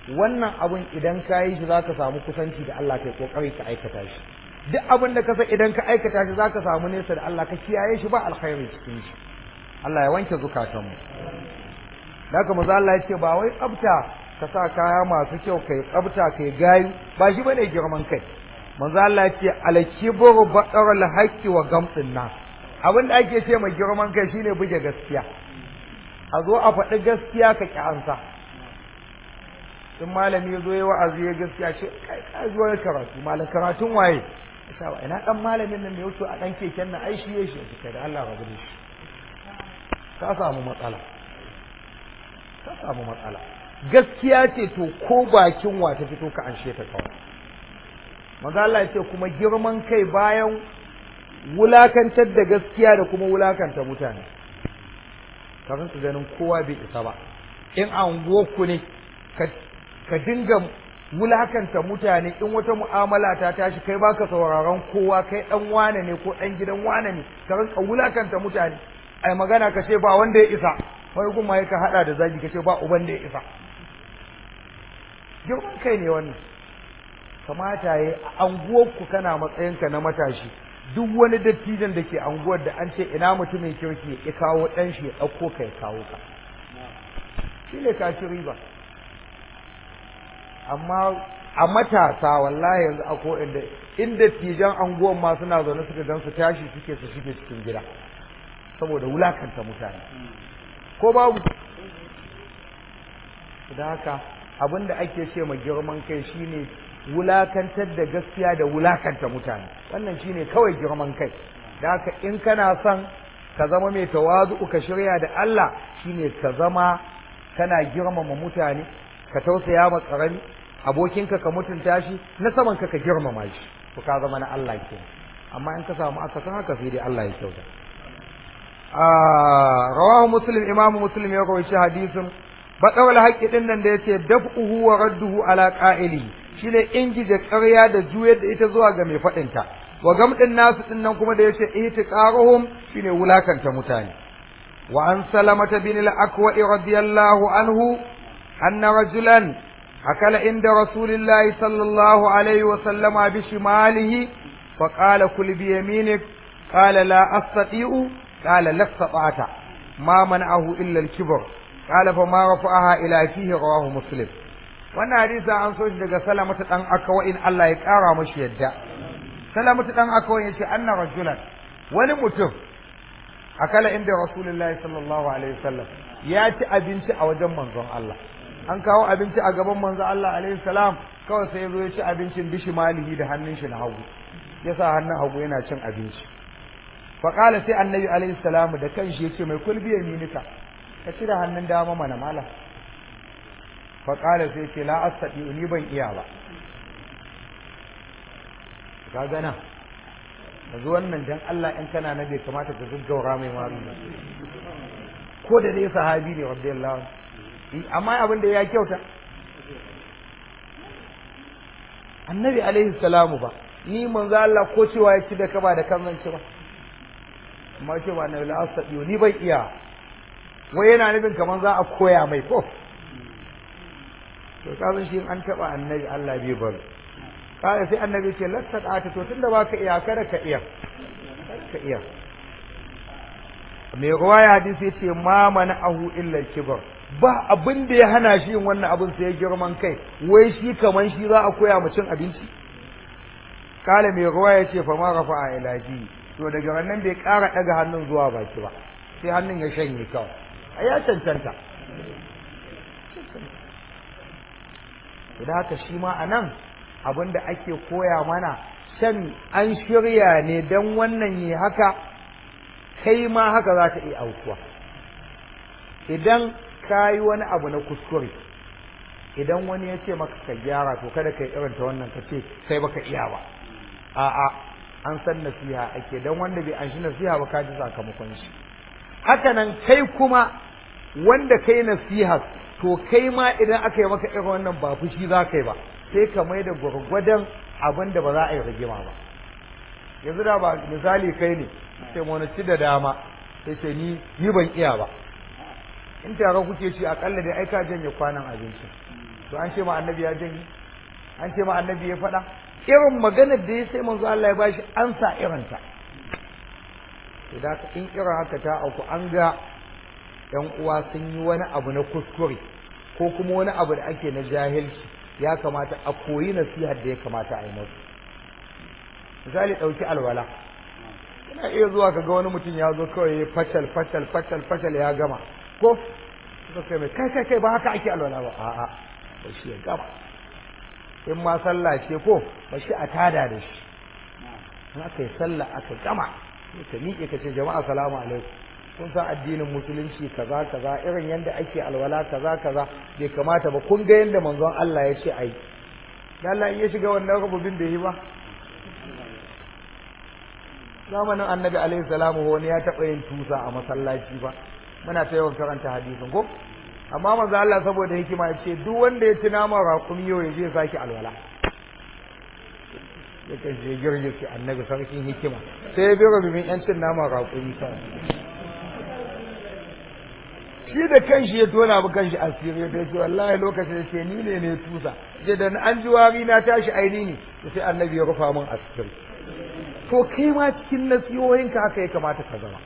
wannan abun idan ka yi shi zaka samu kusanci da Allah kai kokari ka aikata shi duk abin da ka san idan ka aikata shi zaka samu nesa da Allah ka kiyaye shi ba alkhairi cikin shi Allah ya wanke zukatanmu haka maza Allah ya ce ba wai tsafta ka sa kaya masu kyau kai tsafta kai gayu ba shi bane girman kai manzo Allah ya ce al-kibru baqarul haqqi wa gamdin nas abin da ake ce mai girman kai shine buge gaskiya a zo a faɗi gaskiya ka ki ansa in malami ya zo ya wa'azi ya gaskiya ce kai ka zo ya karatu malam karatun waye sawa ina dan malamin nan ne wato a dan keken nan ai shi ya shi kai da Allah rabu da shi ka samu matsala ka samu matsala gaskiya ce to ko bakin wa ta fito ka anshe ta kawai manzo Allah ya ce kuma girman kai bayan wulakantar da gaskiya da kuma wulakanta mutane kafin su ganin kowa bai isa ba in an ku ne ka dinga wulakanta mutane in wata mu'amala ta tashi kai baka sauraron kowa kai dan wane ne ko dan gidan wane ne ka rinka wulakanta mutane ai magana ka ce ba wanda ya isa wani kuma ya ka hada da zagi ka ce ba uban da ya isa girman kai ne wannan kamata ya a anguwarku kana matsayinka na matashi duk wani dattijan da ke anguwar da an ce ina mutumin kirki ya kawo ɗan shi ya ɗauko ka ya kawo ka shi ne ka ci riba amma a matasa wallahi yanzu a inda inda tijan anguwan ma suna zaune suka gan su tashi suke su shige cikin gida saboda wulakanta mutane ko babu da haka abinda ake ce ma girman kai shine wulakantar da gaskiya da wulakanta mutane wannan shine kawai girman kai da haka in kana son ka zama mai tawazu ka shirya da Allah shine ka zama kana girmama mutane ka tausaya ma karami abokinka ka mutunta shi na saman ka ka girmama shi to ka zama na Allah ke amma in ka samu aka san haka sai dai Allah ya kyauta ah rawahu muslim imamu muslim ya rawaita hadisin badawal haqqi din nan da yace daf'uhu wa radduhu ala qa'ili shine ingije ƙarya da juyar da ita zuwa ga mai faɗin ta wa gamdin nasu din nan kuma da yace ihtiqaruhum shine wulakanta mutane wa an salamata bin al-aqwa radiyallahu anhu anna rajulan أكل عند رسول الله صلى الله عليه وسلم بشماله فقال كل بيمينك قال لا أستطيع قال لا استطعت ما منعه إلا الكبر قال فما رفعها إلى فيه رواه مسلم wannan hadisi an so shi daga salamatu dan akawa in Allah ya kara mashi yadda salamatu dan akawa yace anna rajulan wani mutum akala inda rasulullahi sallallahu alaihi wasallam ya ci abinci a wajen manzon Allah an kawo abinci a gaban manzo Allah alaihi salam kawai sai zo ya ci abincin bishi malihi da hannun shi na hagu yasa hannun hagu yana cin abinci fa qala sai annabi alaihi salam da kanshi yace mai kulbi yaminika ka ci da hannun dama mana mala fa qala sai ce la astati ni ban iya ba ka gana yanzu wannan dan Allah in kana na bai kamata ka gaggaura mai maru ko da dai sahabi ne radiyallahu anhu amma abin da ya kyauta annabi alaihi salamu ba ni manzo Allah ko cewa ya ci da kaba da kan ci ba amma ce ba annabi la asadiyo ni bai iya wai yana nufin kaman za a koya mai ko to kazan shi an taba annabi Allah bai bar kada sai annabi ce lattaqata to tunda baka iya kada ka iya ka iya mai ruwaya hadisi yace ma mana ahu illa kibar ba abin da ya hana shi yin wannan abin sai ya girman kai wai shi kaman shi za a koya mu cin abinci kala mai ruwa ya ce fa ma rafa a ilaji to daga wannan bai ƙara ɗaga hannun zuwa baki ba sai hannun ya shanye kawai a ya cancanta da haka shi ma a nan abin da ake koya mana shan an shirya ne don wannan yi haka kai ma haka za ta iya aukuwa idan ka yi wani abu na kuskure idan wani ya ce maka ka gyara to kada ka yi irin ta wannan ka ce sai baka iya ba a'a an san nasiha ake dan wanda bai an shi nasiha ba ka ji sakamakon shi haka nan kai kuma wanda kai nasiha to kai ma idan aka yi maka irin wannan ba fushi za ka yi ba sai ka mai da gwargwadon abin da ba za a yi rigima ba yanzu da ba misali kai ne sai mu ci da dama sai ce ni ni ban iya ba in tare kuke ci akalla dai ai ka janye kwanan abinci to an ce ma annabi ya janye an ce ma annabi ya faɗa irin maganar da ya sai manzo Allah ya bashi an sa irinta to da in irin haka ta auku an ga ‘yan uwa sun yi wani abu na kuskure ko kuma wani abu da ake na jahilci ya kamata a koyi nasihar da ya kamata a yi masu misali ɗauki alwala ina iya zuwa ka ga wani mutum ya zo kawai ya facal facal facal facal ya gama ko suka kai mai kai kai kai ba haka ake alwala ba a'a ba shi ya gama in ma sallah ce ko ba shi a tada da shi in aka yi sallah aka gama ka miƙe ka ce jama'a salamu alaikum kun san addinin musulunci kaza kaza irin yadda ake alwala kaza kaza bai kamata ba kun ga yadda manzon Allah ya ce ai Allah in ya shiga wannan rububin da yi ba zamanin annabi alaihi salamu wani ya taɓa yin tusa a masallaci ba muna ta yawan karanta hadisin ko amma manzo Allah saboda hikima ya ce duk wanda ya ci naman raƙumi yau ya je sake alwala ya kan je girgice annabi sarkin hikima sai ya bi rububin yancin naman raƙumi kawai shi da kanshi ya tona bu kanshi asiri da ce wallahi lokacin da ce ni ne ne tusa ce da an ji wari na tashi aini ne da sai annabi ya rufa min asiri to kai ma cikin nasihohinka haka ya kamata ka zama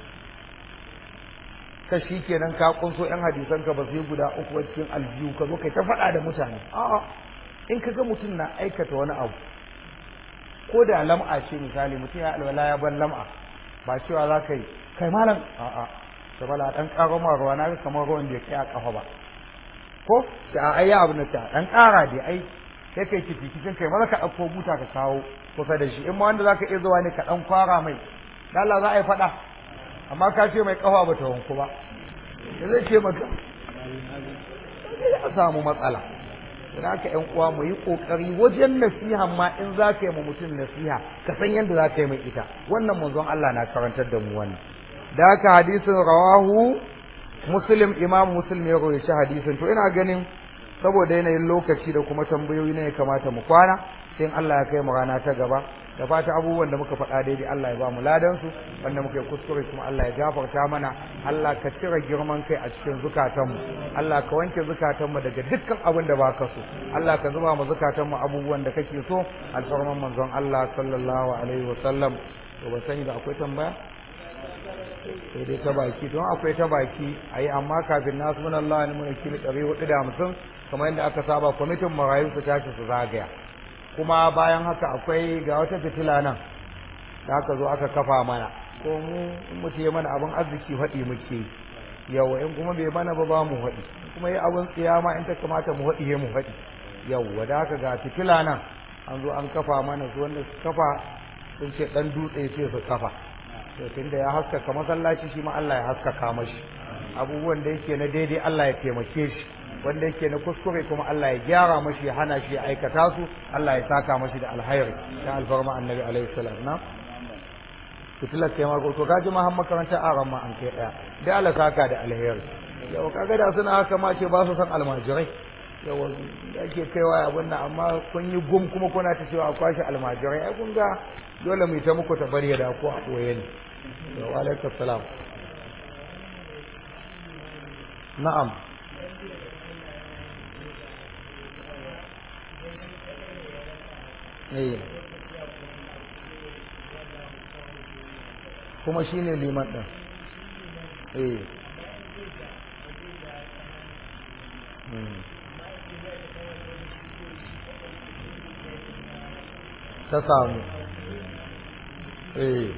ka shi kenan ka kunso yan hadisan ka ba sai guda uku cikin aljihu ka zo kai ta faɗa da mutane a'a in ka ga mutum na aikata wani abu ko da lam'a ce misali mutum ya alwala ya ban lam'a ba cewa za ka yi kai malam a'a sabala dan karo ma ruwa na ga kamar ruwan da kai a kafa ba ko da ai ya abu na ta dan kara dai ai sai kai kici kicin kai maza ka dauko buta ka kawo kusa da shi in ma wanda zaka iya zuwa ne ka dan kwara mai dan Allah za a yi fada amma ka ce mai kafa ba ta wanku ba da zai ce maka ya samu matsala don haka ƴan uwa mu yi ƙoƙari wajen nasiha ma in za ka yi ma mutum nasiha ka san yadda za ka yi mai ita wannan manzon Allah na karantar da mu wannan da haka hadisin rawahu muslim imam muslim ya rawaita hadisin to ina ganin saboda yanayin lokaci da kuma tambayoyi ne ya kamata mu kwana sai Allah ya kai mu rana ta gaba da fata abubuwan da muka faɗa daidai Allah ya ba mu ladan su wanda muka yi kuskure kuma Allah ya gafarta mana Allah ka cire girman kai a cikin zukatanmu Allah ka wanke zukatanmu daga dukkan abin da baka so Allah ka zuba mu zukatanmu abubuwan da kake so alfarman manzon Allah sallallahu alaihi wa sallam to ba sani da akwai tambaya sai dai ta baki don akwai ta baki a yi amma kafin nasu mun Allah ne mun kili ɗari hudu da hamsin kamar yadda aka saba kwamitin marayu su tashi su zagaya kuma bayan haka akwai ga wata fitila nan da aka zo aka kafa mana ko mu in mutu ya mana abin arziki faɗi muke yawa in kuma bai mana ba ba mu faɗi kuma yi abin tsiyama in ta kamata mu faɗi mu faɗi yawa da haka ga fitila nan an zo an kafa mana su wanda su kafa sun ce ɗan dutse ce su kafa to tunda ya haskaka masallaci shi ma Allah ya haskaka mashi abubuwan da yake na daidai Allah ya taimake shi wanda yake na kuskure kuma Allah ya gyara mashi ya hana shi ya aikata su Allah ya saka mashi da alhairi ta alfarma annabi alaihi salam na fitilar kai ma to kaji ma har makarantar aran ma an kai daya da Allah saka da alheri yau kaga da suna haka ma ce ba su san almajirai yau ake kaiwa abin nan amma kun yi gum kuma kuna ta cewa a kwashe almajirai ai kun ga dole mu yi ta muku ta bari da ko a ɓoye ne wa alaikum salam na'am eh kuma shine liman din eh ta samu eh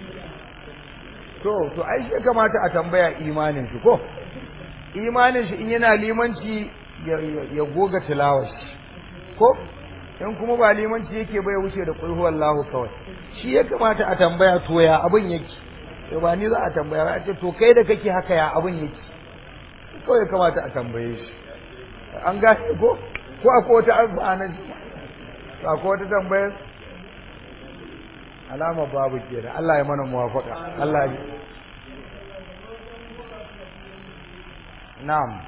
to to ai shi kamata a tambaya imanin shi ko imanin shi in yana limanci ya goga tilawar shi ko in kuma ba limanci yake bai wuce da kulhu wallahu kawai shi ya kamata a tambaya to ya abin yake to ba ni za a tambaya ba a ce to kai da kake haka ya abin yake kawai kamata a tambaye shi an gane ko ko akwai wata alfa'ana akwai wata tambayar alama babu kenan Allah ya mana muwafaka Allah ya Na'am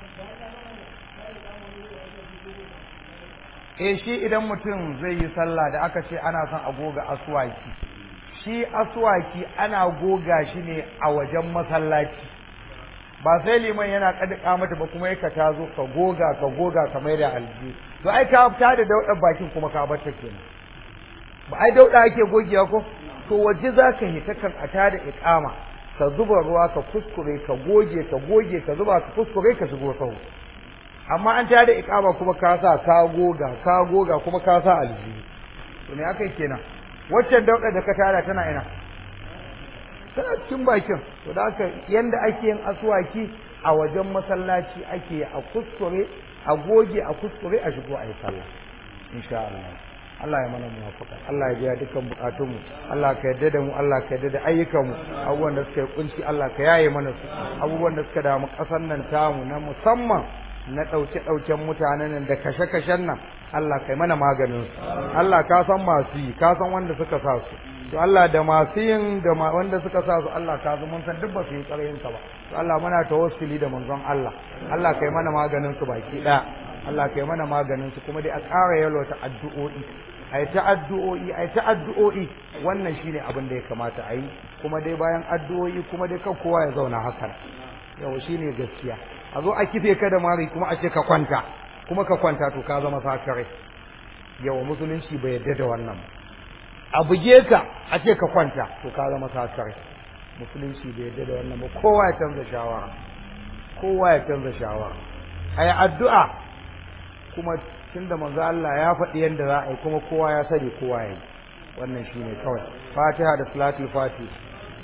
eh shi idan mutum zai yi sallah da aka ce ana son a goga aswaki shi aswaki ana goga shi ne a wajen masallaci ba sai liman yana kadika mata ba kuma yaka ta zo ka goga ka goga ka mai da alji to ai ka fita da daudar bakin kuma ka bar ta kenan ba ai dauda ake gogewa ko to waje zaka hita kan a tada iqama ka zuba ruwa ka kuskure ka goge ka goge ka zuba ka kuskure ka shigo sahu amma an tada iqama kuma ka sa ka goga ka goga kuma ka sa alji to me akai kenan waccan dauda da ka tada tana ina tana cikin bakin to da haka yanda ake yin aswaki a wajen masallaci ake a kuskure a goge a kuskure a shigo a yi sallah insha Allah Allah ya mana muwafaka Allah ya biya dukkan bukatunmu Allah ka yarda da mu Allah ka yarda da ayyukanmu abubuwan da suka yi kunci Allah ka yaye mana su abubuwan da suka damu ƙasar nan tamu na musamman na ɗauke-ɗauken mutanen nan da kashe-kashen nan Allah kai mana maganin su Allah ka san masu yi ka san wanda suka sa su to Allah da masu yin da wanda suka sa su Allah ka zo mun san duk ba su yi tsarayin ka ba to Allah muna tawassuli da manzon Allah Allah kai mana maganin su baki ɗaya Allah kai mana maganin su kuma dai a ƙara yalwata addu'o'i ai ta addu'o'i ai ta addu'o'i wannan shine abin da ya kamata a yi kuma dai bayan addu'o'i kuma dai kan kowa ya zauna haka yau shine gaskiya a zo a kife ka da mari kuma a ce ka kwanta kuma ka kwanta to ka zama sakare yawa musulunci bai yarda da wannan a buge ka a ce ka kwanta to ka zama sakare musulunci bai yarda da wannan ba kowa ya canza shawara kowa ya canza shawara ai addu'a kuma tunda manzo Allah ya faɗi yadda za a yi kuma kowa ya sani kowa ya yi wannan shine kawai fatiha da salatul fatih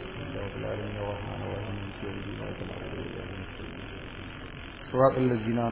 صراط الذين